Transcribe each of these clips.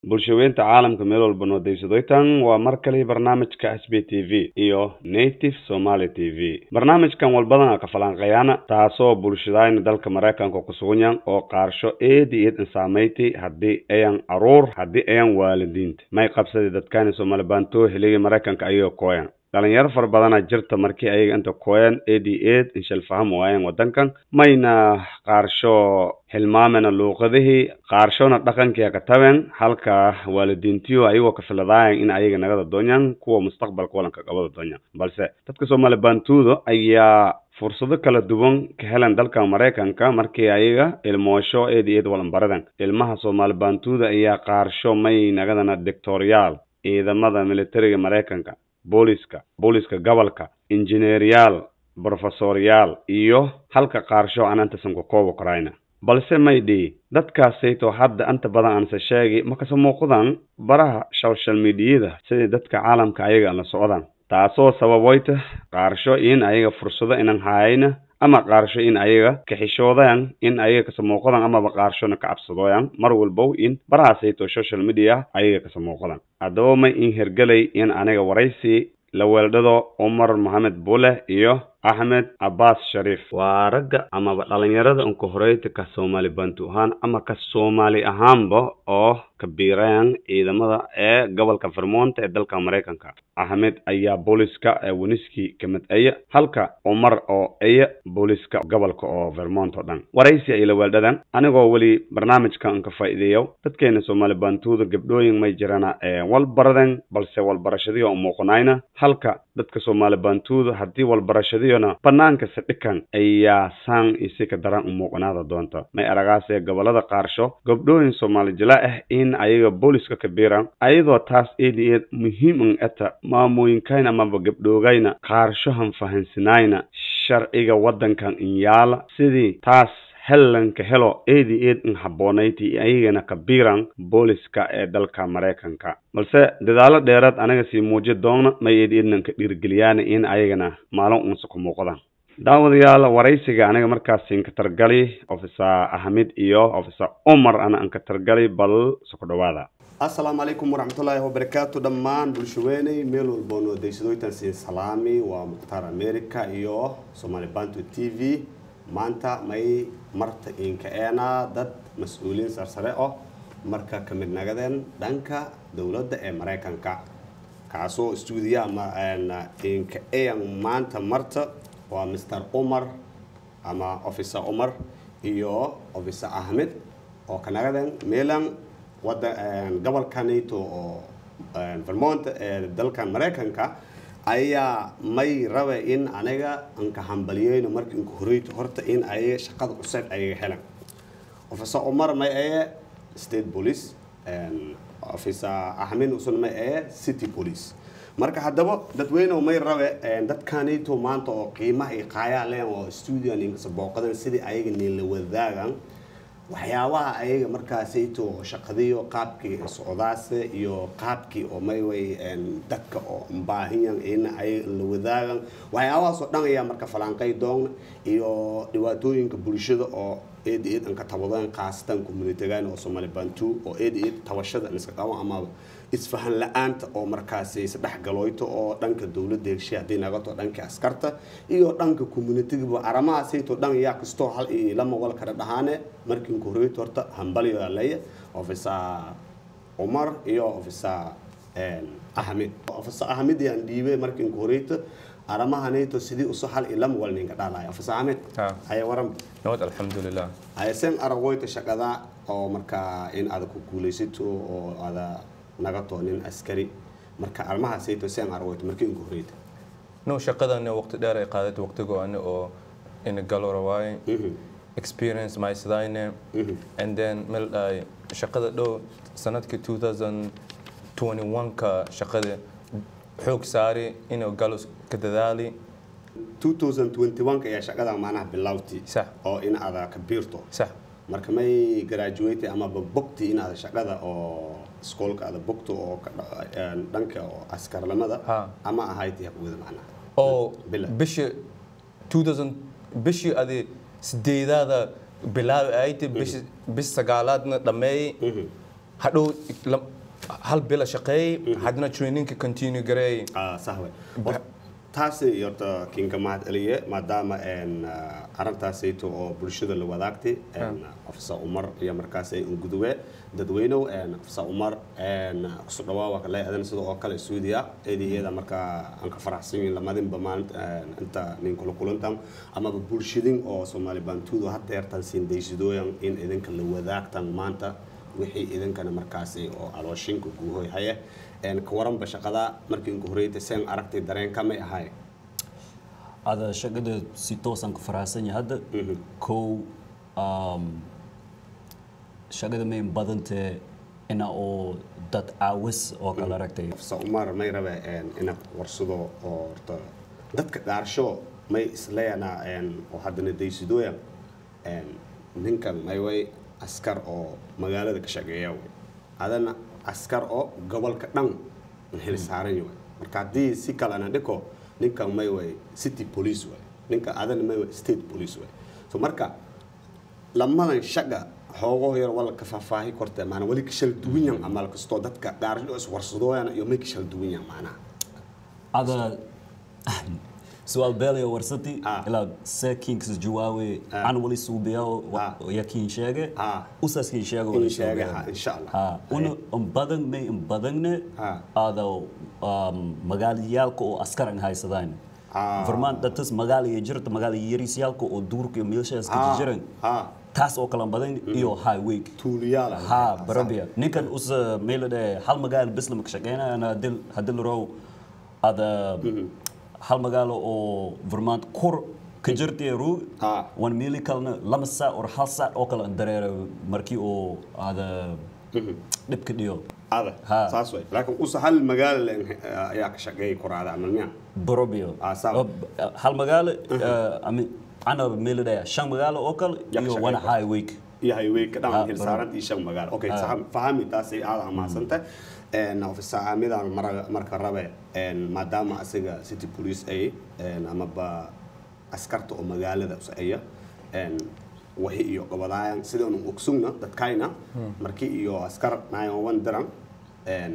bulshaweynta caalamka meel walba noo daysadoytan waa mar kale barnaamijka s b t v iyo native somaly t v barnaamijkan walbadan a ka falanqeeyana taasoo bulshadayna dalka maraykanka kusuganyan oo qaarsho eedi eed insaameyti haddii ayan caruur haddii ayan waalidiinta may qabsadi dadkani soomali baantoo heligii maraykanka ayagoo kooyan dhalinyaro fara badana jirta markii ayaga inta kooyan ad ed inshal faham waayan wadankan mayna qaarsho hilmaamena luuqadihii qaarshona dhaqankii ka taben halka waalidiintiyo ayagoo ka filadaayan in ayaga nagada doonyan kuwa mustaqbalka walanka qabada doonyan balse dadka soomaali baantuuda ayaa fursado kala duwan ka helan dalka maraykanka markii ayaga ilmoosho eed eed walanbaradan ilmaha soomaali baantuuda ayaa qaarsho may nagadana dictoriyaal ciidamada militariga maraykanka booliska booliska gobolka injineeriyaal brofesoryaal iyo halka qaarsho aan intasan ku koobi karayna balse maydhi dadkaasayto hadda inta badan aanse sheegi makase muuqdaan baraha social mediyada sidii dadka caalamka ayaga la socdaan taasoo sababoyta qaarsho in ayaga fursado inan haayayna ama qaarsho in ayaga kaxishoodaan in ayaga kase muuqdaan amaba qaarshona ka cabsadooyaan mar walbow in barahaasayto social media ayaga kase muuqdaan haddaba may in hergelay in aniga waraysi la weeldhado cumar mohamed bule iyo axmed cabbaas shariif waa ragga amaba dhalinyarada unka horeyta ka soomaali bantu ahaan ama ka soomaali ahaanba oo kabiirayaan ciidamada ee gobolka vermont ee dalka maraykanka axmed ayaa booliska ee weniski kamid aya halka cumar oo aya booliska gobolka oo vermont oo dhan waraysi ay la weeldhadan anigoo weli barnaamijka unka faa'iideeyo dadkeena soomaali bantuuda gabdhooyin may jirana ee walbaradan balse walbarashadiyo umuuqanayna halka dadka soomaali bantuuda haddii walbarashadiyona banaanka sadhikan ayaa saan isi ka daran umuuqanaada doonta may aragaasee gobolada qaarsho gabdhooyin soomaali jila ah in ayaga booliska kabiiran ayadoo taas eed eed muhiim an eta maamooyinkayna amaba gabdhoogayna qaarshohan fahansinayna sharciga waddankan inyaala sidii taas hellanka helo eedi eed in habboonayti ayagana kabiiran booliska ee dalka maraykanka balse dadaalo dheeraad anaga sii muuji doona may eed eednan ka dhiirgeliyaan in ayagana maalin unsa ku muuqdaan daawadayaal waraysiga aniga markaas inka targali officer ahmed iyo officer cumar ana anka targali bal soko dhawaada assalaamu calaykum waraxmatullaahi wabarakaatu dhammaan bulshaweyney meel walboo noo daysadooytan siin salaami waa mukhtaar america iyo somaali bantu t v maanta may marta inka eenaa dad mas-uuliyiin sarsare oh marka ka mid nagadeen dhanka dowladda ee maraykanka kaasoo stuudiya ama inka ean maanta marta waa mr cumar ama officer cumar iyo officer ahmed oo ka nagadeen meelan wada gobolka nato oo vermont ee dalkan maraykanka ayaa may rabe in aniga anka hambaliyeyno marka inka horeyto horta in ayaga shaqada cusub ayaga helan officer cumar may aye state police officer ahmed usun may aye city police marka haddaba dadweynew may rabe dadkanito maanta oo qiimaha iyo qaayaa leen oo stuudion inkasa booqadan sidii ayaga niila wadaagan waxyaabaha ayaga markaasayto shaqadiyo qaabkii socdaase iyo qaabkii oo mayway dadka oo baahiyan in ayaga la wadaagan waxyaabahaas oo dhan ayaa marka falanqay doona iyo dhibaatooyinka bulshada oo eed eed anka tabadeen khaasatan communitigan oo soomaali bantu oo eed eed tabashada iska qabo amaba isfahan la-aanta oo markaasi isdhexgalooyto oo dhanka dowladda heshiya haddii nagato dhanka askarta iyo dhanka communitigiba arrimahaasayto dhan yaa kastoo hal iyo lama wal kala dhahaane markii inka horeyto horta hambalyo leeya officer cumar iyo officer ahmed officer ahmed yaan dhiibay markii inka horeyto arrimahanayto sidii uso hal iyo lama wal ninka dhaalaya officer ahmed haya waran nabad alxamdulilah haysen aragoyta shaqada oo markaa in aad ku guulaysato oo aada nagato nin askari marka arrimahaasayto seen aragoyto markii inka horeyta no shaqadana waqti dheer ay qaadatay waqtigoana oo ina galo rawaaye experience maysadayne and then meel dhaay shaqada dhow sanadka 2021ka shaqada xoog saari inuu galo ka dadaali 2021 ayaa shaqada maanaha bilowti sax oo in aada ka biirto sax marka may graduate amaba bogti in aada shaqada oo iskoolka aada bogto oo ka dha- dhanka oo askarnimada Ha. ama ahayd haqwada macnaha oo Bila. bishii 2000 bishii adi sideedaada bilaabi ayta bishi bis sagaalaadna dhammeeyey hadhow lam- hal bila shaqeeyey haddana trainingka continue gareey ah sax wey Hor- taasi horta kinka mahad celiye maadaama een, ah, arrintaasayto oo bulshada la wadaagtay een, ofisa umar iyo markaasay unguduwe dadweynow een, ofisa umar een, kuso dhawaawa kale adan sida oo kale suudiya eedaheeda markaa aan ka faraxsan yihin lamadinba maalinta een, inta nin kula kulantan amaba bulshadin oo soomaali baantuudu had deertan siin daysadooyan in idinka la wadaagtan maanta wixii idinkana markaasi oo alooshinka guuhoy haye een ka waranba shaqada markii inka horeyta seen aragtay dareenka may ahay ada shaqada si toosan ku faraxsan yahay hadda kow um, shaqada may badantee ina oo dad caawis oo kale aragtay ofisa umar may rabe een inaad warsado oo horta dadka gaarsho may isleeyanaa een oo haddana daysidooya een ninkan may way askar oo magaalada ka shaqeeya wey adana askar oo gobolka dhan heli saaran yahay marka haddii si kalena dhiko ninkan may way city police way ninka adana may way state police way so marka lamadan shaqa xoogo yar wala ka faahfaahi korte maana wali ka shal duwan yan amal kastoo dadka gaarsho is warsadooyana iyo may ka shal duwan yan maanaha ada su'aal beelaya warsati Ah. ilaa seekiinkas jawaawe Ah. an wali suubiyaa Ah. yakiin sheege Ah. usaskiin sheege In sheege, ha, insha Allah. ha una un badan may un badanne Ah. ada um, magaalayaalka oo askaran haysadaan Ah. varmaan datas magaalaya jirta magaala yariisyaalka oo duurka iyo meelshaas ka Ah. jiran Ah. taas oo kala badan iyo highway tuuliyaal ah. ha barabia ninkan us meelade hal magaalo bes lama ka shaqeynayana hadil hadil row ada hal magaalo oo vermont kur ka jirtay ruu Ah. wan meeli kalena lama saac or hal saac oo kale aan dareera markii oo ada dhibka dhiyo ada Ha. saas way laakiin usa hal magaalo leen ayaa ka shaqeeyay kuraada amal miya barobio Ah, sawa. hal magaalo ami ana meelade shan magaalo oo kale Yaa ka iyo shaqeyn wana kara. highway iyo highway ka Ah, dhan hil saaran iyo shan magaalo okay saxam fahami taasay aad amaasanta een ofisa amidan marka rabe een maadaama asiga city police ay een amaba askarta oo magaalada usaya een wahi iyo gobodaayan sidaan ogsugna dadkayna markii iyo askar 911 diran een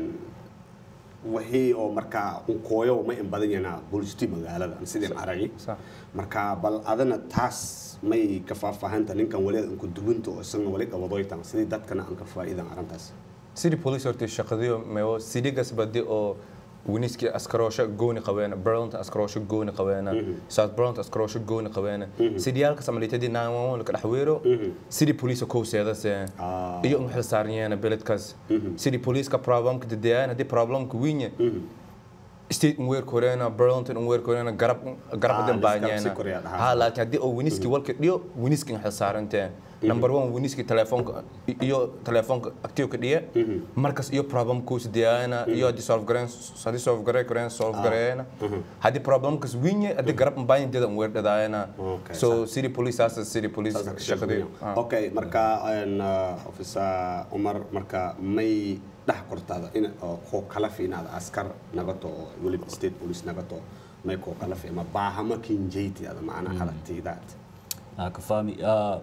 wixii oo markaa unkooyo ma in badan yana bulshati magaalada aan sidii aragay Sax. marka bal adana taas may ka faahfaahanta ninkan wali anku duwinta oo isagna wali qabadoytan sidii dadkana aan ka faa'iidan arrintaas city police horta shaqadiyo meewo citygas badi oo winiski askaroosho gooni qabeena burlington askaroosho gooni qabeena south burlington askaroosho gooni qabeena cityaalka samalitadi 911 ka dhaxweero city police ko seedase Ah. iyo un xil saarnayana beledkaas city police ka problemka dadayaan hadii problemka wiinya state un weer koreena burlington un weer koreena garab garab Ah, dan lisgarab si baanyana koreya dhahaa. ha laakiin haddii oo winiski walka dhiyo winiski xil saarantee number one winiski telefoonka iyo telefoonka active ka dhiya markas iyo problem kuusi diyaana iyo haddii solve gareen haddii solve garee kareen solve gareena haddii problemkas winya haddii garab mbaayin dada un weer dhadaayana Okay, so city police saasa city police shaqadii okay marka een ofisa umar marka may dhax kortaada in oo koo kala fiinaada askar nagato oo weliba state police nagato may koo kala fi ma baahama kinjeyti ada macna halatiidaad Ah, ka fahmi Ah,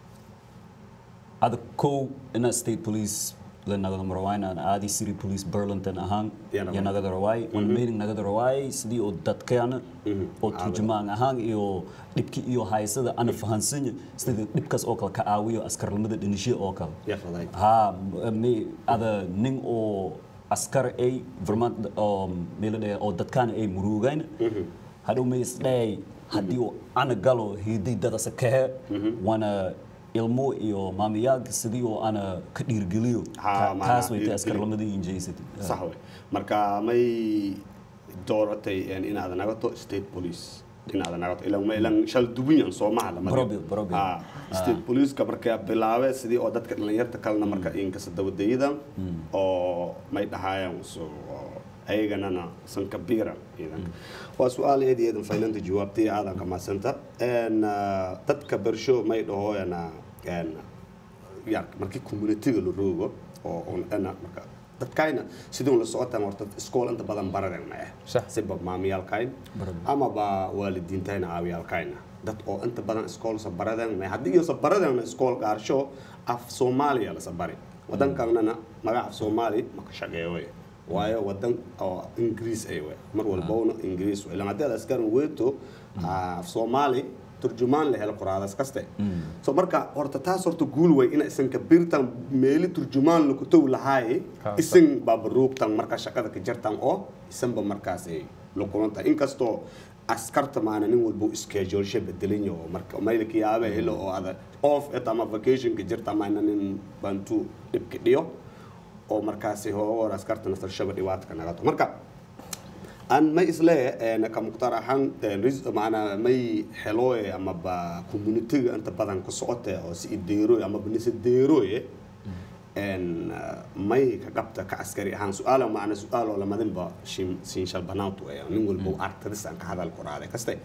ada kow ina state police la nagada marawayna aadi city police burlington ahaan Yana ya way. nagada raway wan meeting nagada raway sidii oo dadkeena oo turjumaan ahaan iyo dhibki iyo haysada ana fahansanya sidii dhibkaas oo kale ka caawiyo askarnimada dhinisho oo kale yaa faday ha me ada nin oo askar ay vermont oo meelade oo dadkaan ay murugayn hadhow may isdhay haddii uu ana galo hiday dadasa kahe wana ilmo iyo maamiyaalka sidii oo ana ka dhiirgeliyo Ha, Ta- maana taas way dhiirgeli. tay askarnimadii injaysatay sax wey marka may dooratay een inaad nagato state police inaad nagato ilan ma ilan shal dubinyan soomaha lama Probably, probably. ha state police-ka markaa bilaabe sidii oo dadka dhalinyarta kalena marka inkasta dabadeyadan oo may dhahaayaan so ayaganana san kabiira ciidanka waa su-aal eed iyo eedan faylanta jawaabtay aadan ka mahadsanta een dadka bersho may dhahooyana een ya markii communitiga la roogo oo on ana marka dadkayna sidii la socotaan horta iskool inta badan baradeen ma ah Sax. siba maamiyaalkayn ama ba waalidiintayna aawiyaalkayna dad oo inta badan iskool sa baradeen ma haddii iyo sa baradeen iskool gaarsho af soomaaliya la sabari wadankanana magaca soomaali ma ka shaqeeyo wey waayo wadan oo ingiriis ay wey mar walbowna ingiriis wey ilan haddii aad askarin weeto af soomaali turjumaan la helo qoraadas kaste so marka horta taas horta guul wey ina isan kabirtan meeli turjumaan laku tow lahaaye Ha, isan baabaruugtan marka shaqada ka jartan oo isanba markaas ay la kulantahay inkastoo askarta maana nin walba schedulesha bedelan yaho marka maylka yaaba helo oo ada off et ama vacationka jirta maana nin bantu dhibka dhiyo oo markaasi hoogoor askarta nasarshaba dhibaataka nagato marka aan may isle ka mukhtaar ahaan maanaa may xelooye amaba communitiga inta badan ka socote oo si ideeroy amaba nise deeroye may ka qabta ka askari ahaan su-aala macna su-aaloo lamadinba siinshal banaantu ee nin walba artadis aan ka hadal qoraade kaste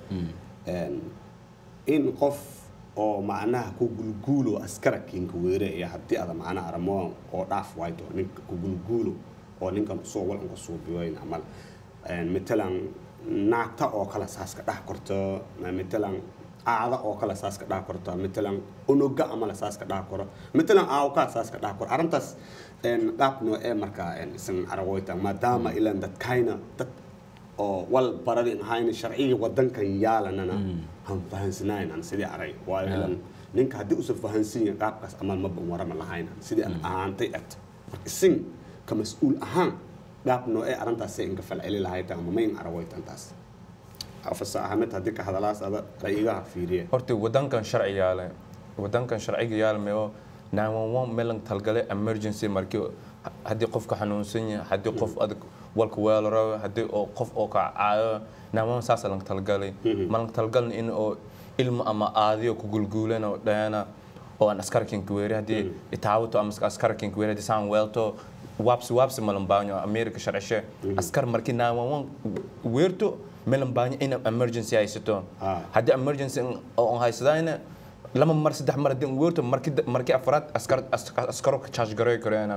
in qof oo macnaha ku gulguulo askara kinka weere iyo haddii ada macnaha aramoon oo dhaaf wayto ninka ku gulguulo oo ninkan usoo walanka suubiyoyn amal matalan naagta oo kale saas ka dhex korto matalan aada oo kale saas ka dhex korto matalan unuga amala saas ka dhex koro matalan aawkaa saas ka dhex koro arrintaas qaab noocee markaa isan aragoyta maadaama ilan dadkayna dad oo wal baradin ahayna sharciga wadankan yaalanana han fahansanaynan sidii aray waayo ilan ninka haddii usan fahansan yahin qaabkaas amal maban warama lahayna sidii aan ahaantay ert marka isin ka mas-uul ahaan qaab noocee arrintaasay inka falceli lahayta ama mayn aragoytantaas afasa ahmed haddii ka hadalaas ada rayigaha fiiriye horta wadankan sharci yaale wadankan sharciga yaalmayo 911 meelan talgale emergency markii haddii qofka xanuunsan yahay haddii qof adag walka weelaro haddii oo qof oo ka caayo 911 saas lang talgalay malang talgalin in oo ilmo ama aadiyo ku gulguulan oo dhayana oo aan askarkin kuweeri haddii itaawato ama askarkin kuweeri haddii saan weelto waabsi waabsi malambaanyo america sharcishe askar markii 911 weerto melambaanyo in emergency haysato Ah. haddii emergency oo haysadayna lama mar saddex mar haddii weerto markii markii afraad askar as- askaro ka charge garoy koreena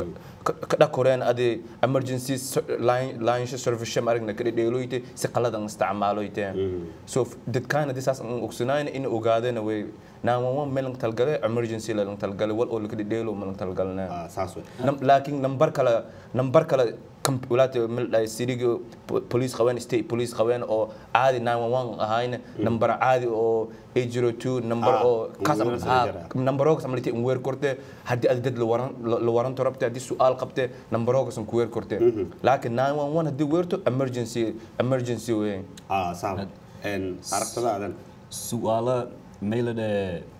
ka dhaq koreen adi emergency s- line line service sham aragna ka dheeloyte si qaladan isticmaaloyte so f- dadkaan haddii saas aan ogsanayna in ogaadana way 911 meelan talgale emergency la talgale wal oo la ka dheelo meelan talgalna Ah, saas wey Nam- laakiin nambar kale nambar kale kam- walaata mildhay siriga police qabeen state police qabeen oo caadi 911 ahayna nambar caadi oo 802 nambar Ah, oo kaas un weer soo jara. nambaroogas amalite un weer korte haddii aad dad la waran la waranto rabte haddii su-aal qabte nambaroogas ku weer korte laakiin 911 haddii weerto emergency emergency wey ah saaba aragtadaadan su'aalo meylade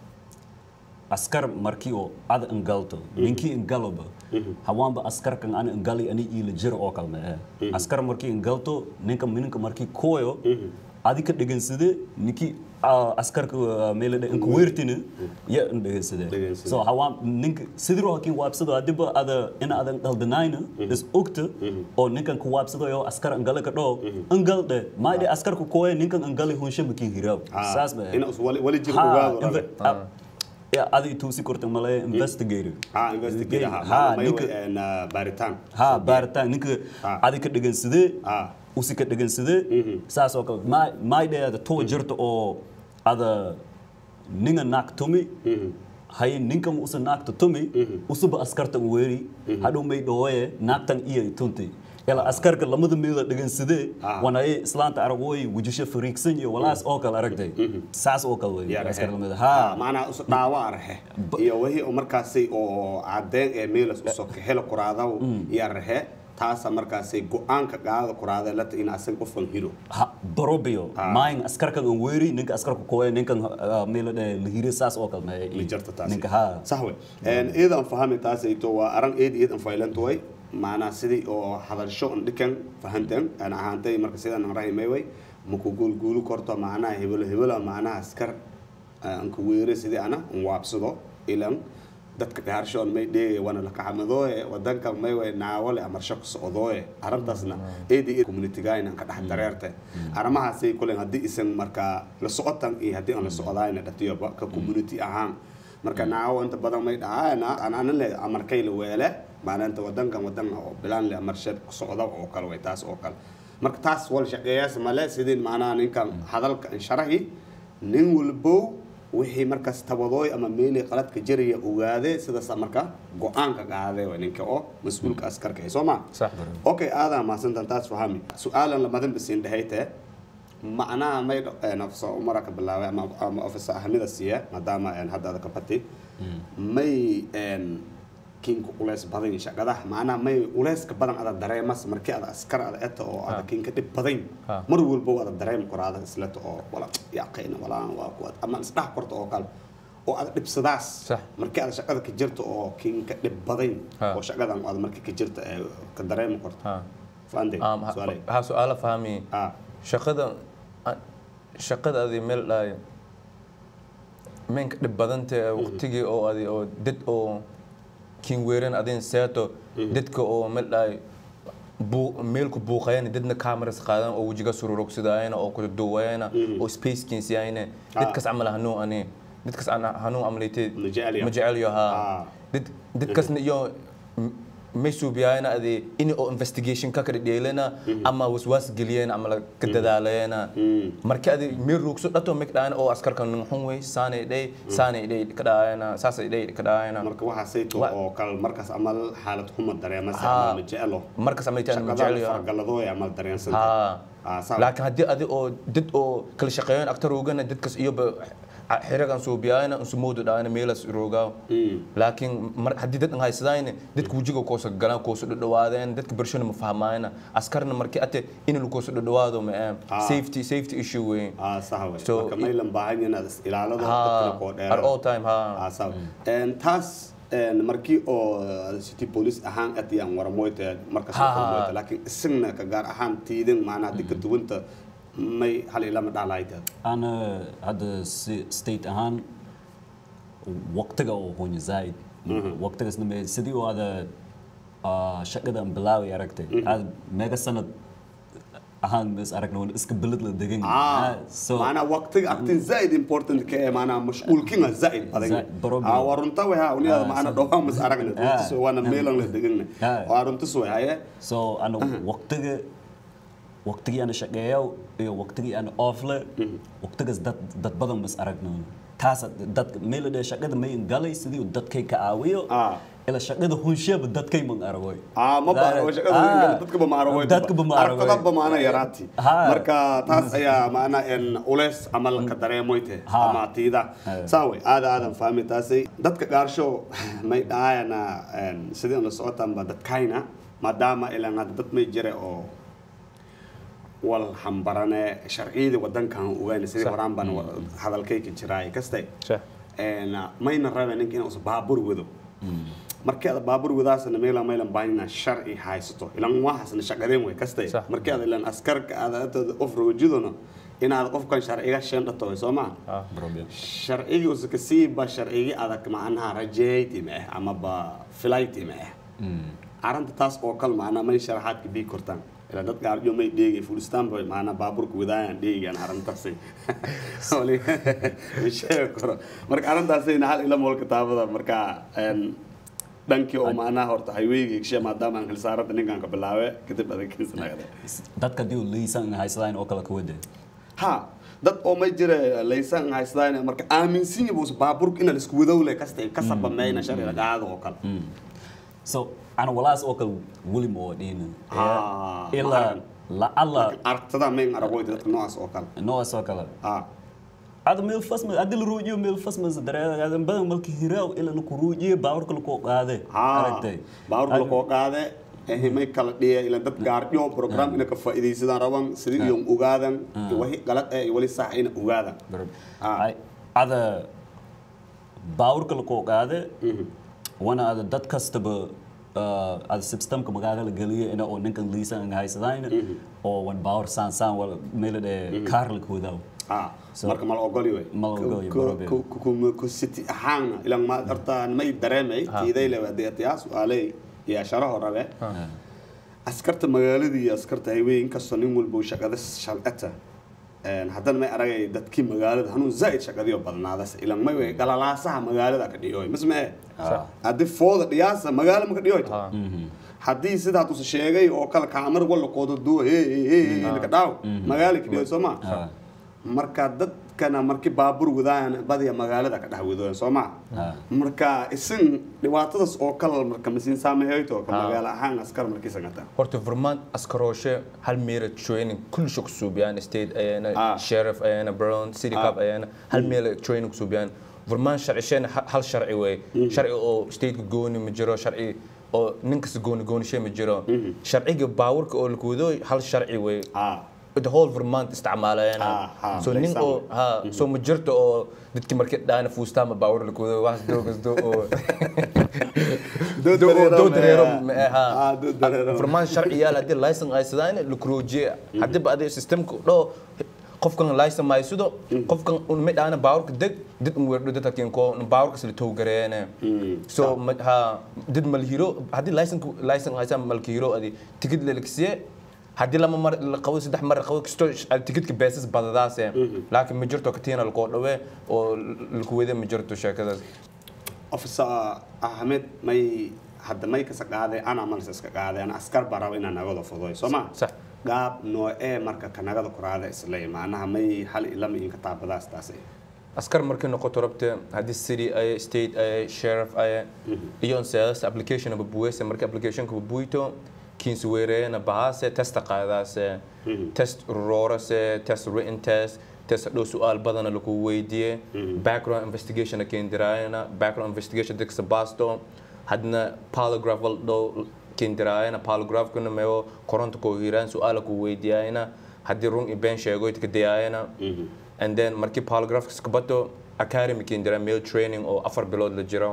askar markii oo ada ingalto ninkii ingaloba hawaanba askarkan ana ingali ani ila jira oo kalme eh askar markii ingalto ninka ninka markii koyo adi ka dhegansade ninkii ah, askarka ah, meylade inka weertina ya in dhegansade Dhegansade. so hawaan ninka sidiro hakin waabsado adiba ada ina adan qaldanayna is ogta oo ninkan ku waabsadayo askar ingale ka dhoo ingalde maayde askarka koyo ninkan ingali hunsha makin hiraab saas ba ina us wali wali jir Ha, ogaado inve- ah, ya adi tuusi korta male investigator ah investigate ha Ha, may ninka- way baaritaan ha baaritaan ninka Ha. adi ka dhegaysadee Ah. usi ka dhegaysadee saas oo kale Ma- maydheeda tuwa jirta oo ada ninga naag tumi haye ninkan usa naagta tumi usuba askartan weeri hadhow may dhawoye naagtan iyo tunti ila askarka lamada meela dhegaysadee Ah. wanaye islaanta aragooy wujisho fariigsan iyo walaas oo kale aragtay saas oo kale wey askar lamida ha macnaha us dhaawa arhe iyo wixii oo markaasay oo cadeen ee meelas usoo kahelo kuraadaw iyo arhe taasa markaasay go-aanka qaada kuraada lata in asan qofkan hiro ha barobio Ah. maayin askarkan aan weeri ninka askarka kowe ninkan meela dhe lahire saas oo kale ma jirta taas ninka ha sax wey iidan fahami taasayto waa aran eed iidan faylanto way macnaha sidii oo hadalsho an dhikan fahantan aan ahaantay marka sidaan aan rahimay way maku guulguulu korto macnaha hebelo hebelo macnaha askar aan ku weere sidii ana an waabsado ilan dadka gaarshoon may dheegay wana la kaxamadooye wadanka may way naawale amarsho ka socdooye arrintaasna eedi communitygayna ka dhex dareerte arrimahaasay kulen haddii isan markaa la socotan iyo haddii aan la socdayna dhatiyoba ka community ahaan marka naawo inta badan may dhahaana anana le amarkay la weele maalinta wadankan wadan oo bilaan le amarshad ku socda oo kale way taas oo kale marka taas wal shaqeeyaas male sidii macnaha ninkan hadalka insharahi nin walbow wixii markaas tabadooy ama meelii qaladka jiraya ogaade sidaas marka go-aanka qaade waa ninka oo mas-uulka askarka ah soo ma صح okay aadaa mahadsantan taas fahami su-aalan lamadan basiin dhahayte macnaha may nafso umara ka bilaabay ama ama ofisa ahamida siiya maadaama een, hadda ada ka bati may een, kinka uleys badan shaqadaha macnaha may uleyska badan ada dareemas markii ada askar ada eta oo ada kinka dhib badan Ha. mar walba ada dareemi karo ada isleta oo wala yaqayna walaan waa kuwa ama isdhax korto oo kale oo ada dhibsadaas Sax. markii ada shaqada ka jirto oo kinka dhib badan Ha. oo shaqadan ada markii ka jirta ee ka dareemi karto ها fahanday um, su'aalay ها سؤال فهمي ah shaqada shaqada adi meel dhaay meenka dhib badanta waqtigii oo adi oo dad oo kiin weeran adin seeto dadka oo meel dhaay buu meelku buuqayana dadna cameras qaadan oo wajiga sururogsidaayana oo ku duwayana oo space kinsiyayna dadkas camal hanuun ani dadkas ana hanuun amlaytay Ma jecel yahay. ma jecel Ah. yahaa dad dadkasna iyo may suubiyayna adi in oo investigation ka kala dheelana ama waswaas geliyeen ama la ka dadaalayana marka adi meel ruugso dhato mek dhaana oo askarka nunxun wey saanay dhey saanay dhey ka dhaayana saasay dhey ka dhaayana marka waxaa sayto Wa- oo kale markaas amal xaalad xuma dareemasa Ha. ama ma jecelo markas amlaytaan ma shaqadan jecel yahaa fargaladooy amal dareensanta ها Ah, sawa. laakiin haddii adi oo dad oo kala shaqeeyaan aktar oogana dadkas iyoba xiragan suubiyaayana insumoodu dhaana meelas roogaa laakiin mar haddii dad haysadayna dadka wajiga koosa galaan koosa dhadhawaadeen dadka barshona ma fahmaayana askarna markii ate in lakoosa dhadhawaado ma Ah. safety safety issue weyn ah sax wey So, marka maylan baahan inaad is ilaalado Ha. dadkana koo at dheero all time ha ah sax een taas een markii oo city police ahaan atiyaan waramoyta markas Ha. waramoyta laakiin isagna ka gaar ahaan tiidan macnaha dadka duwanta may hal ilama dhaclayta أنا هذا ستيت أهان وقتها أو هون زايد وقتها سنة سدي وهذا شقة بلاوي أركته هذا ميجا سنة أهان بس أركنا ون إسك بلد لدقين ah maanaa waqtiga agtin zaid important ka ee maanaa mashquulkinga zaid badan Zaid, baro ah waa runta way ha uniyaada Ah, maana so- dhowaan mas aragna Ah. runtis waana meelan la degana Ah. waa runtis way haye so أنا وقتها وقتها أنا شقيا iyo waqtigii aan oofle waqtigaas dad dad badan mas aragno taas dad meel dheer shaqada may galay sidii uu dadkay ka caawiyo Ah. ila shaqada hunsheeba dadkay man aragoy ah ma baaro shaqada dadka ba maaro way dadka ba maaro aragtada ba maana yaraati Ha. marka taas ayaa maana en uleys amal ka dareemoyte Ha. ama tiida Ha. saaway aada aadan fahmi taasay dadka gaarsho may dhaayana en sidii la socotaan ba dadkayna maadaama ilaan hadda dad may jire oo wal hambarane sharciyada wadankan ogaana sidii Sax. horaan baan hadalkayka jiraay kastay Sax. een mayna rabeen ninka inuu baabur wado markii aad baabur wadaasna meela meelan baahina sharci haysato ilan waxaasna shaqadeen way kastay Sax. markii aad ilan askarka aad aad of roojidona inaad qofkan sharciga sheendhato way soo maa problem sharcigii usa kasii ba sharcigii adag macnaha rajeeyti ma ah ama ba filayti ma ah arrinta taas oo kale macnaa may sharaxaadka bii kortaan ilaa dad gaarjo may dheegay fulistaan bay macnaa baaburka wadaayaan dheegaan arrintaasi wali ma sheegi karo marka arrintaasayna hal ila mool kitaabada marka een dhankii oo macnaha horta highwayga higshe maadaama aan xilsaarada ninkaan ka bilaabe kadib adeegkiisanaada dadka hadii uu liisan haysadaan oo kale ka wade ha dad oo may jira laysan haystaan marka aaminsan yahay baaburka in la isku wadowle kasta ka sabameeyna sharciga qaado oo kale so ana walaas oo kale weli ma wadhiina Ah, ma ilaa aragn. lacala aragtada mayn aragoyta dadka noocaas oo kale noocaas oo kale ah هذا ميل فاسم هذا الروجي ميل فاسم زدرا هذا بدل ملك هراو إلا نكروجي باورك لكو قاده ha baaburka lakoo qaade ehe may kala dhiya ila dad gaaryo program ina ka faa'iidaysadaan raban sidii iyo ogaadan wixii qalad eh iyo wali sax ina ogaadan Ah. هذا باورك لكو قاده وانا هذا دad kastaba هذا systemka magaalada galiya ina oo ninkan liisan haysadaan oo wan baawr saan saan wala meel ee kaar la koodaw ah So- marka mal ogoli way Ma la ogoli, Ku- barabe. ku- ku- ku- ku city ahaana ilan ma horta may dareemay tiiday le wadeetaya su'aalay iyo sharaho rabe askarta magaaladii iyo askarta highway inkastoo nin walba uu shaqada shalcata een haddana may aragay dadkii magaalada hanuun zaa'id shaqadiyo badnaadas ilan may way galalaasaha magaalada ka dhiyoy mismee haddii fooda dhiyaasa magaalo maka dhiyoy haddii sidaa tusa sheegay oo kale kaamar walla koodo duwa he he he he laka dhaaw magaalo ka dhiyoy soo ma marka dadkana markii baabuur wadaan badiya magaalada ka dhex wadooyan soo ma Ah. marka isin dhibaatadaas oo kale marka masiin saameeyto ka magaalo ahaan askar markii sangata horta vermont askarooshe hal meela training kullisha ku suubiyaan state ayana Ah. sheriff ayana brown city Ah. cup ayana hal meela training ku suubiyaan vermont sharcisheena ha- hal sharci wey sharci oo stateka gooni ma jiro sharci oo nin kasta gooni goonishe ma jiro sharciga baawurka oo laku wado hal sharci wey ah the whole vermont isticmaalayana Ah, ah, so nin example. oo ha so ma jirto oo dadki markii dhaana fuustaama baawur laku wado wax doogasdo oo dood Do- dareero dood ma- dareero ma aha. ah dood dareero farmaan sharci yaal haddii licence ay sidaan la kuroojiye haddii ba adiga systemka dhoo qofkan licence ma haysido qofkan un mid aana baawurka deg did un weerdho dadka kinko baawurka sila tow gareene so ma- ha did malhiro haddii licence licence haysan malkihiro adi tikid lelkisiye haddii lama mar la qabo saddex mar qabo kisto tikidka beesas badadaase laakiin ma jirto katiina lakoo dhawe oo laku wede ma jirto sheekadaas officer ahmed may hadda may kasa qaaday ana malse iska qaaday ana askar baa raba inaan nagada fudoy soo ma sax gaab noocee marka kanagada kuraada islay macnaha may hal ilama inka taabadaas taas askar markay noqoto rabte haddii city ay state ay sheriff ay iyo seedas application aba buwese marka applicationka ba buito kiinsi weereena bahase testa qaadaase test roorase test written test test dhow su-aal badana lagu weydiiye background investigation kendiraayana background investigation diksa baasto hadna polygraph wal dhow kendiraayana polygraphkana meo koronta koo hiraan su-aala ku weydiyaayana haddii run i been sheego itkadayaayana and then markii polygraph kabato academy kendira male training oo afar bilood la jiro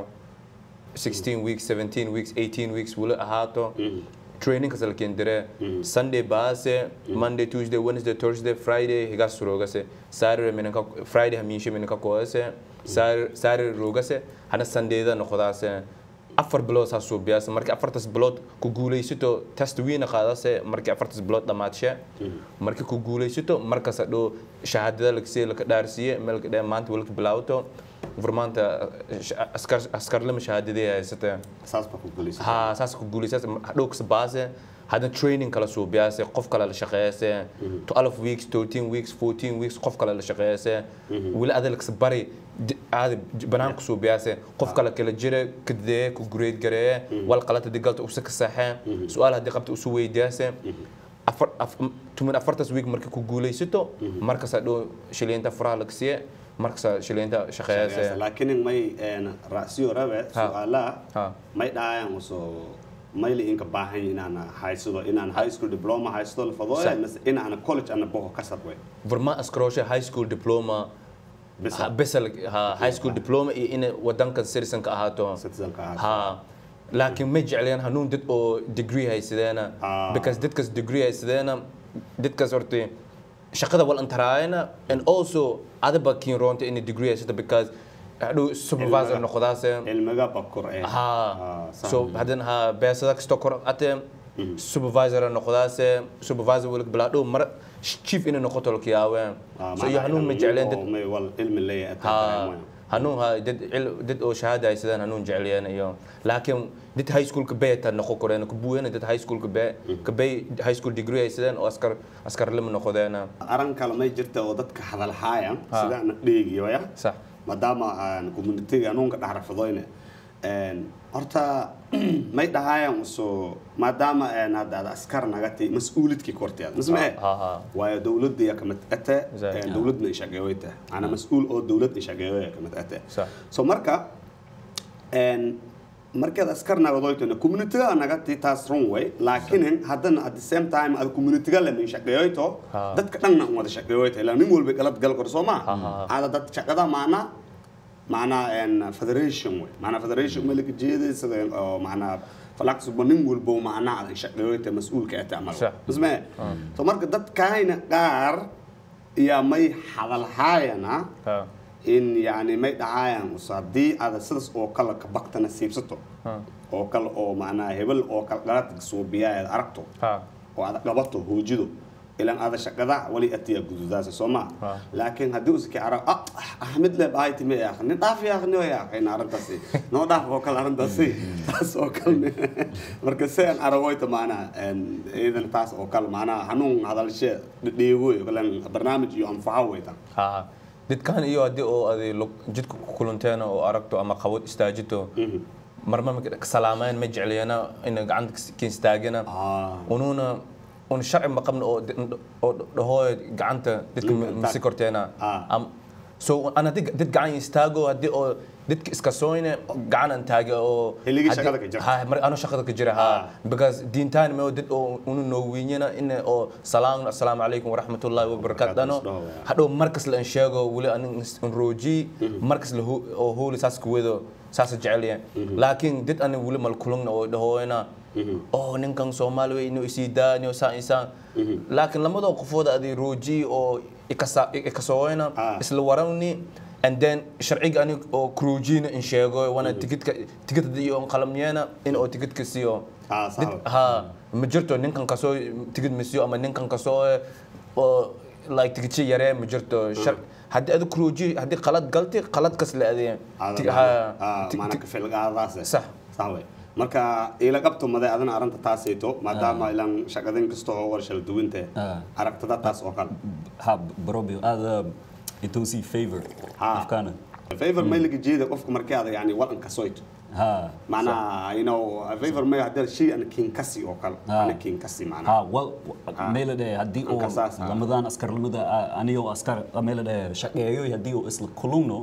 16 weeks 17 weeks 18 weeks wala ahaato training kasal kendire sunday baase monday tuesday wednesday thursday friday higas rogase saturday minaka friday haminshe minaka koase saturday rogase hana sundayda noqodaase afar bilood saa suubiyaase markii afartas bilood ku guulaysato test wiina qaadase markii afartas bilood dhamaadshe markii ku guulaysato markaas hadhow shahaadada lagsii laka dhaarsiiye meelka dhe maanta walka bilaawto vermaanta askar askarlama shahaadadii haysatee saas baa ku guulaysa ha saas ku guulaysaas hadhow kasa baase hadna training kala suubiyaase qof kale la shaqeeyase 12 weeks 13 weeks 14 weeks qof kale la shaqeeyase weli adal kasa bari di- aadi banaanka suubiyaase qof kale kala jire kadee ku grade garee wal qalata digalta usa ka saxee su-aal haddii qabta usu weydiyaase afar af- tumin afartas week markii ku guulaysato markaas hadhow shiliinta faraha laga siiye markaas shiliinta shaqeeyase laakiin may ra'siyo rabe Ha. su'aalaha Ha. may dhahayaan usoo mayli inka baahan inaan haysto inaan high school diploma haysto la fadooya Sax. mise inaan college ana boho ka sabwe vermont askaroshe high school diploma Bisa. ha- bisa la- ha high school diploma iyo inay wadanka citizen ka ahaato citizenka ahaato. ha laakiin ma jecleen hanuun dad oo degree haysadeena Ah. because dadkas degree haysadeena dadkas horta shaqada wal antaraayana and also adaba kiin roonta inay degree haysata because hadhow supervisor Cilmiga. noqodaase cilmiga bakur eh ha Ah, sax. so haddana ha beesada kastoo kor ate supervisor noqodaase supervisor welig bilaadhow mar chief inay noqoto laka yaaween Ah, so iyo macnaha hanuun ma nin jecleen dad oo may wal cilmi leeyahay ha ataa hanuun ha dad cil- dad oo shahaada haysadaan hanuun jecliyeen iyo laakiin dad high school ka bay ta noqon koreen ku buuyeen dad high school ka bay ka bay high school degree haysadeen oo askar askar lama noqodeena aran kale may jirta oo dadka hadal haayaan Ha. sida aan dheegiyo ya sax maadaama aan communitiga anuunka dhex rafadoyne horta may dhahaayaan usoo maadaama een hadda aad askar nagatay mas-uulidkii korteeda misma Ha, ha, ha. waayo dowladda iyo kamid ate Exactly. een dowladna ishaqeeweyta ana mas-uul oo dowlad ishaqeeweya kamid ate Sax. so marka een markaad askar nagadoytona communitiga nagati taas run way laakiin haddana at the same time aad communitiga lama shaqeeyoyto Ha. dadka dhanna un wada shaqeeyoyta ilaa nin walba galad gal kor soo ma Ha, ha, ha. aada dad shaqada maana macnaa een federation way macnaa federation ma laga jeeday sida oo macnaa falaxsuba nin walbo macnaa aad shaqeeyoyta mas'uulka ata amal Sax. isma so marka dadkayna qaar yaa may hadal haayana ha in yani may dhahayaan us haddii aad sidaas oo kale ka baktana siibsato ha oo kale oo macnaa hebel oo kale qaladka suubiya aad aragto ha oo aad qabato hoojido ilan ada shaqada wali atiya gududaasa soo ma Ah. laakiin haddii uski arag ah axmed le bahay time ya nin dhaaf ya aqni ya aqayna arrintaasi noo dhaaf oo kale arrintaasi taas oo kale marka se aan aragoyta maanaa iidan taas oo kale maanaa hanuun hadalshe dheegoy kalan barnaamij iyo anfaco weyta ها dadkan iyo haddii oo aday lug- jidka ku kulanteen oo aragto ama qabad istaajito marma ma salaameyn ma jecliyana ina gacanta ka istaagina ah unuuna un sharci ma qabna oo oo dhahooy gacanta dadka Mm, masi korteena Ah. am so ana dad dad gacan istaago haddii oo dadka iska sooyne gacanan taage oo Xilligii haddii- shaqada ka jira. ha mar ano shaqada ka jira ha Ah. because diintaan ma dad oo unu noo wiinyana in oo salaam assalaamu calaykum waraxmatullaahi wabarakaatu dano Barakaatu isdhaho, hadhow markas la sheego weli anin rooji markas la hu- oo hooli saas ku wedo saas jecelya laakiin dad anin weli mal kulungna oo dhahoyna oo ninkan soomaali wey inuu isii daani oo saan isaan laakiin lamadoo qofooda adi rooji oo ikasa- ikasooyna Ah. isla warawni and then sharciga anig oo kruujina in sheego wana tikidka tikidda iyo qalamyeena in oo tikidka siiyo Ah, sawa. Dad- ha ma jirto ninkan kasoo tigid masiyo ama ninkan kasoo oo like tigidshi yaree ma jirto shar haddii adi kruuji haddii qalad galti qalad kas la adee Ti- ha- ti- maana ti- ka filgaadaas Sax. sax wey marka ila qabto maday adana arrinta taasayto maadaama ilan shaqadin kasta oo warshal duwinte Ah. aragtada taas oo kale ha barobio aada intuu sii favor Ha. afkaana favor may laga jeeda qofka markii aad yani wadan kasoyto ha macnaha you know favor may hadii shay an kin kasi oo kale Ah. ana kin kasi ha macnaha wal meela dhe haddii oo Anka saas, ah. lamadan askarnimada anigoo askar meela dhe shaqeeyo haddii oo isla kulungno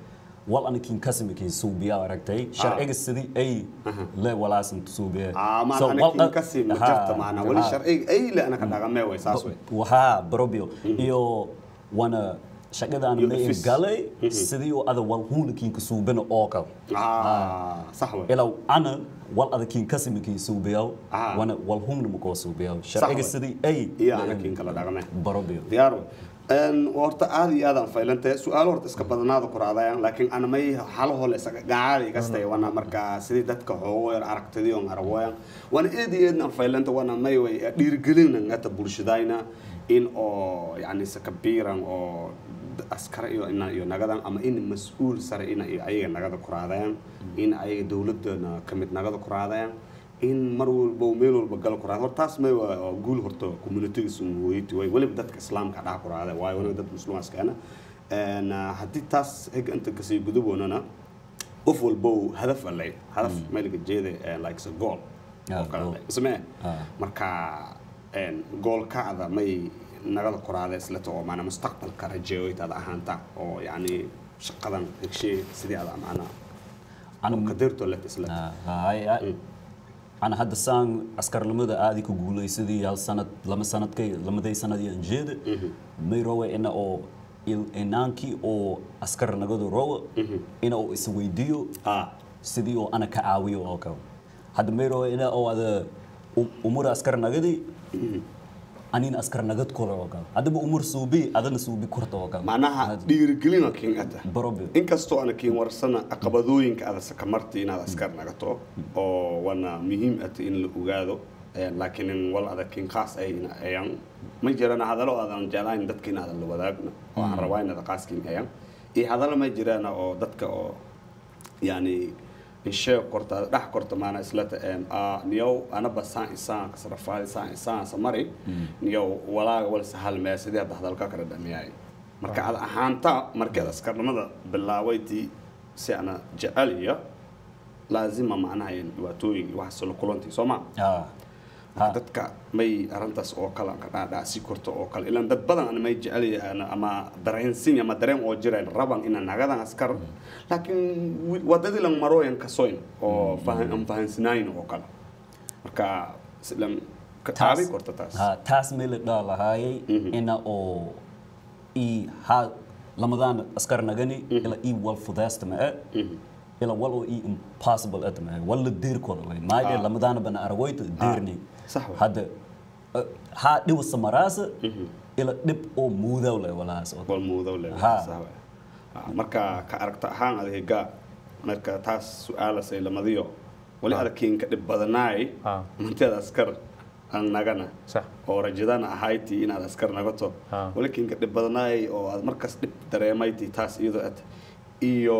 wal anakin kasimikin suubiya aragtay sharciga sidii ay le walaasan suubiya ah maana ana kin kasi ma jirta macnaha wali sharciga ay la ana ka dhaqamee way saas wey wahaa barobio iyo wana shaqada aan Iyo leeyahay office. galay sidii oo ada wal hunakinka suubina oo kale ah sax wey ilaw ana wal adakin kasimikin suubiyaw Ah. wana wal humna makoo suubiyaw sharciga wey. sidii ay iyo ana kin kala dhaqamee barobio diyaar wey een horta aad iyo aad aan faylantay su-aalo horta iska badanaada ku raadayaan laakiin ana may halaho le isaga gacaali kastay wana marka sidii dadka xoogo yar aragtidii on aragooyan wana aad iyo aad aan faylanta wana may way dhiirigelina ngata bulshadayna in oo yani sakabiiran oo askar iyo ina iyo nagadan ama in mas-uul sare ina iyo ayaga nagada ku raadayaan in ayaga dowladana kamid nagada ku raadayaan in mar walba uu meel walba gal ku raada horta taas may waa waa guul horta communitiga sumweyti way weliba dadka islaamka dhaha ku raada waayo wanaga dad muslimaaskeena een haddii taas ega inta kasii gudaboonana qof walba uu hadaf alay hadaf meelga jeeda een, like a goal Ah, oo kale goal. leh. ismee Ah. marka een goolkacda may nagada ku raada islata oo maana mustaqbalka rajeeyoytaada ahaanta oo yacni shaqadan hegshee sidii ada maana ana qadirto let islata hay ana hadda saan askarnimada aadi ku guulaysadii hal sanad lama sanadkay lamaday sanadii aan jeeda may rowe ina oo il- inaankii oo askar nagadu rowe ina oo isweydiiyo ah sidii oo ana ka caawiyo oo kale hadda may rowe ina oo ada u- umur askar nagadi anina askar nagad kule oo kale haddaba umur suubi adana suubi kurta oo kale macnaha dhiirigelina kiin ata barobi inkastoo ana kiin warsana caqabadooyinka ada sakamarti inaad askar nagato oo wana muhiim ata in la ogaado Eh, laakiin in wal adag kiin khaas ay ina- ayaan ma jirana hadalo aadan jeclayn dadka in aadan la wadaagna oo aan rabaa in ada khaaskiin ayaan iyo hadalo ma jirana oo dadka oo yani insheeg korta dhex korta maana islata een ah niyow anaba saan isaan kasrafaadi saan isaan samari niyow walaaga wal sahal mee sidii hadda hadalka kala dhamiyay marka ad ahaanta markii aad askarnimada bilaabaytii si ana jecel iyo laazima macnaha in dhibaatooyin iyo waxaas la kulantii soo ma ah ha dadka may arrintaas oo kale aan ka dhaadhaasi korto oo kale ilaan dad badan ana may jecel yahaan ama dareensin ama dareen oo jireen raban ina nagadan askar laakiin wi- wadadii lang marooyan kasoyn oo fahan aan fahansanayn oo kale marka islan ka taabi korto taas ha taas meel la dhaa lahaayay ina oo i ha lamadaan askar nagani ila i wal fudaasta ma ila wal oo i impossible at ma wal la deer kooda way maaje lamadaan bana argoyta deerni sax wey. hadda eh, ha dhiw samaraasa ila dhib oo muudaw leh walaas oo wal muudow le Ha. marka ka aragta ahaan adeega marka taas su-aalasay lamadiyo wali Ha. adakiinka dhib badanaay Ha. manteeda askar aan nagana sax oo rajadana ahayti inaad askar nagato Ha. walikinka dhib badnaay oo aad markaas dhib dareemayti taas iyadoo ad iyo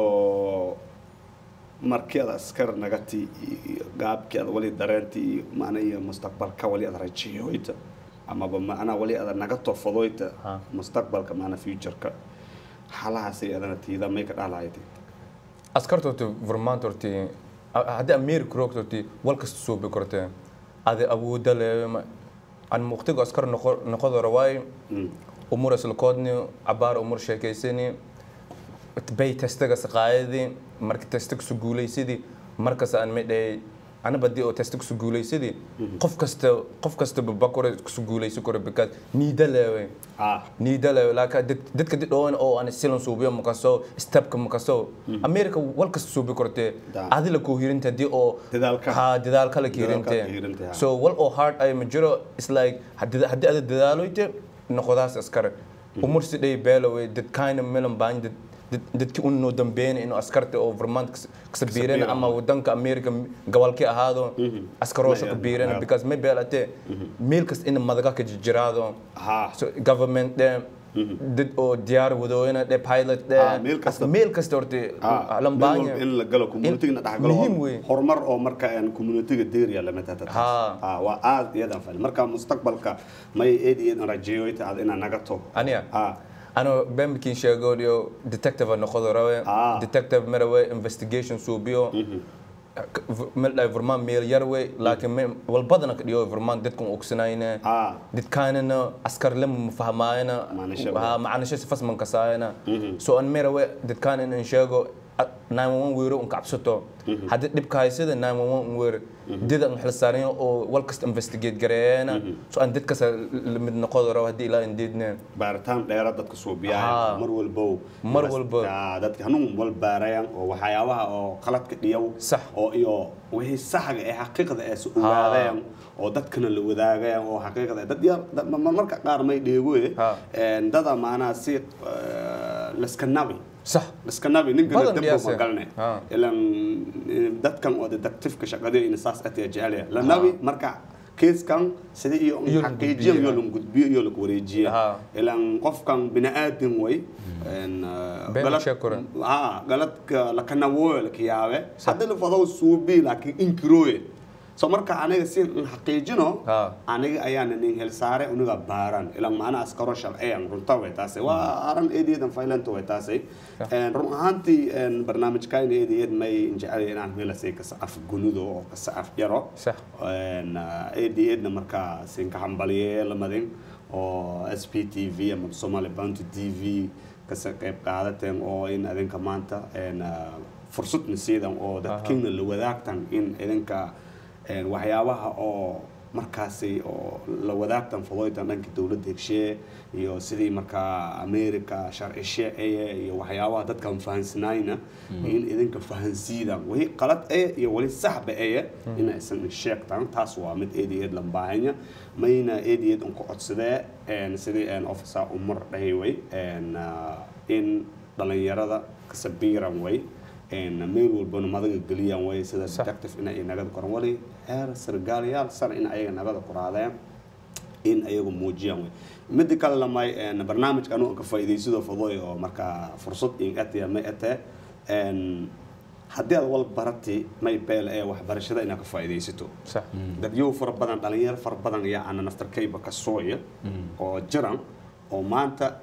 markii aad askar nagati iyo gaabkii aad wali dareenti iyo macna iyo mustaqbalka wali aad rajeeyoyta amaba macnaa wali aad naga tofadoyta Ha. mustaqbalka macna futureka xalahaasay adana tiida may ka dhalahayti askarta horta vermont horti haddii america roogta horti wal kasta suubi korte adi awooda le an muqtiga askar noqo- noqodora waayo umur islakoodni cabaar umur sheekaysani bay testaga saqaayadi marka testa kusu guulaysidii markas aan midhay anaba haddii oo testa kusu guulaysidii qof kasta qof kasta babakore kusu guulaysi karo because niida leewe ah niida leewe laakiin dad- dadka did dhowan oo aan silan suubiyo makaso stepka makaso america wal kasta suubi kortee Da. adi la kuu hirinta haddii oo Dadaalka. ha dadaalka la Dadaalka kiirinte la kiirinte, ha. so wal oo hard ay ma jiro is like haddii haddii ada dadaaloyte noqodaas askare umur si dhay beelaway dadkayna melan baan dad dad- dadki un noo dambeeyna inuu askarta oo vermont kas- kasabiirana Kasabiirana. ama wadanka america gobolkii ahaado askaroosha Maya- kabiirana maya. because may beelate meel kasta in madaga ka jiraado ha so government de dad oo diyaar wadooyina de pilot de Ah, meel kasta. meel kasta horta Ah, lambaanya meel walba in la galo communitiga dhex galo muhiim wey horumar oo marka aan communitiga deeriya lama tata Ha. ah waa aad iyadan fal marka mustaqbalka may eed iyo rajeeyoyta aad ina naga to aniga ah ano bemkin sheegoodio detective noqodo rawe Ah. detective marawe investigation suubiyo mel vermont meel yar wey laakiin me- walbadana ka dhiyo vermont dadkan ogsanayna ah dadkaanana askar lama mafahmaayana Macnisho. ha macnisho si fasman kasaayana so an merawe dadkaan in in sheego 911 weero un kacabsato haddii dhibka haysada 911 un weer dida an xilsaaran oo wal kasta investigate gareeyana so an dadkas mid noqodo rabo haddii ilaa indeedne baaritaan dheera dadka suubiyaa Ah. mar walbow Mar walbo. Ah, dadka hanuun wal baarayaan oo waxyaabaha oo qaladka dhiyaw Sax. oo iyo wixii saxga ee xaqiiqda ee su ogaadayaan oo dadkana la wadaagayaan oo xaqiiqda eh, dad yar dad- ma- ma- marka qaar may dheegoye Ha. een dada maanaa si eh, laska nabi sax iska nabi ninkana Badan dabba dhiyaase. ma galne Ha. ilan eh, dadkan oo detectiveka shaqada ina saas atiya jecelya la nabi marka keeskan sidii iyo Iyo la xaqiijiyan gudbiyo, iyo la gudbiyo iyo la wareejiya Ha. ilan qofkan bini'aadin way een, eh, Been galad- sheeg koran. ha galadka lakanawoyo lakiyaabe haddii la fado suubi laakiin inkiroye so marka aniga si in xaqiijino Ha. aniga ayaana nin helsaare uniga baaran ilan macna askaro sharciyan runta way taasi waa aran eedeedan faylanta way taasi Een, run ahaantii een, barnaamijkan eedeed may jecel inaan meelasay kasa af gunudo oo kasa af yaro sax Een, uh, eedeedna markaa sinka hambaliye lamadin oo s p t v ama somali bounty t v kasa qayb qaadateen oo in idinka maanta een, uh, fursad nasiidan oo dadkiina la wadaagtan in idinka een, waxyaabaha oo markaasi oo la wadaagtan fudoytan dhanka dowladda hegshee iyo sidii markaa america sharcishe eye iyo waxyaabaha dadkan fahansanayna in idinka fahansiidan wixii qalad eye iyo weli saxba eye in aysan sheegtan taas waa mid eedayeed lambaahanya mayna eedayeed unku codsadee een, sidii een, officer umar dhahay way een, ah, in dhalinyarada kasabiiran way een, meel walbana madaga geliyaan way sida detective in ay nagada koran wali heer sargaalayaal sar in ayaga nagada koraadeen in ayagu muujiyaan way midda kale lamay een, barnaamijka anugu ka faa'iidaysidoo fudoy oo markaa fursad in atiya may atee een, haddii aad wal barati may beel ee waxbarashada inaad ka faa'iidaysato sax dadyow fara badan dhalinyaro fara badan ayaa ana naftarkayba ka sooya oo jiran oo maanta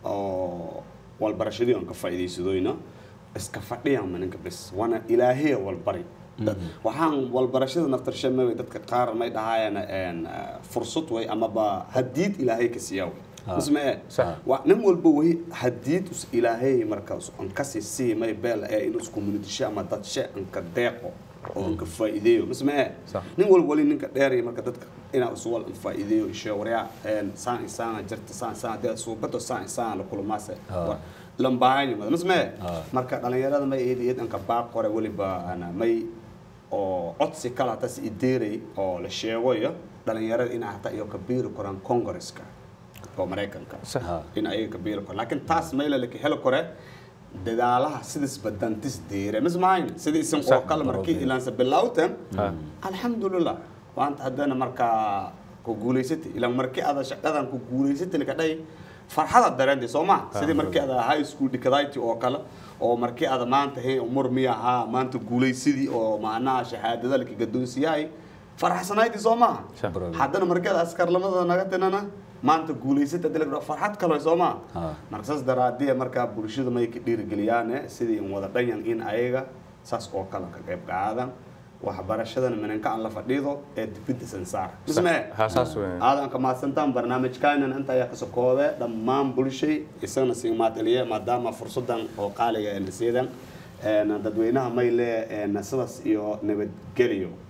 oo walbarashadii aan ka faa'iidaysadoyna iska fadhiyaan maninka bis waana ilaahee walbari waxaan walbarashada naftarshamay dadka qaar may dhahaayaan een, eh, fursad way amaba hadiid ilaahay ka siiyaa way isma ee Sax. waa nin walba way hadiid us ilaahay marka us- aan kasi sii may beel ee in is community ama dad she aan ka deeqo oo aan ka faa'iideeyo isma ee Sax. nin walba wali ninka dheer iyo marka dadka inaa uswal aan faa'iideeyo ishe waryaa een, saan isaan jirta saan isaan hadii suubato saan isaan la kulmaase Ah. lambaahanya mada mismee Ah. marka dhalinyarada may eed eed anka baaq qore weliba ana may oo codsi kala hata si ideeray oo la sheegayo dhalinyarada in hata iyo kabiiri koraan congresska oo maraykanka Sax. in ayaga kabiiri koraan laakiin taas mayla laka heli kore dadaalaha sidis badantis deere mismahayn sidii isan oo kale markii ilaansa bilowtan alxamdulilah waanta haddana markaa ku guulaysatay ilaan markii aada shaqadan ku guulaysatay ka dhahay farxada dareentay soo ma sidii markii aada high school dhikadayti oo kale oo markii aada maanta hey umur miya ahaa maanta guulaysidii oo macnaha shahaadada laki gadoonsiyahay farxsanaydii soo maaha Bravo. haddana markii aada askarlamada naga tinana maanta guulaysata hadii laga dhaho farxad kale soo maaha Ha. marka saas daraadee markaa bulshada may ka dhiirigeliyaane sidii in wada dhanyan in ayaga saas oo kale ka qayb qaadan waxbarashadana minanka aan la fadhiido ee dibidda sansaar isme ha saas weyn aadan ka mahadsantaan barnaamijkaanan inta ayaa kasoo koobe dhammaan bulshay isagana sii maadceliye maadaama fursadan oo qaaliga ee nasiidan dadweynaha may lee sidaas iyo nabadgelyo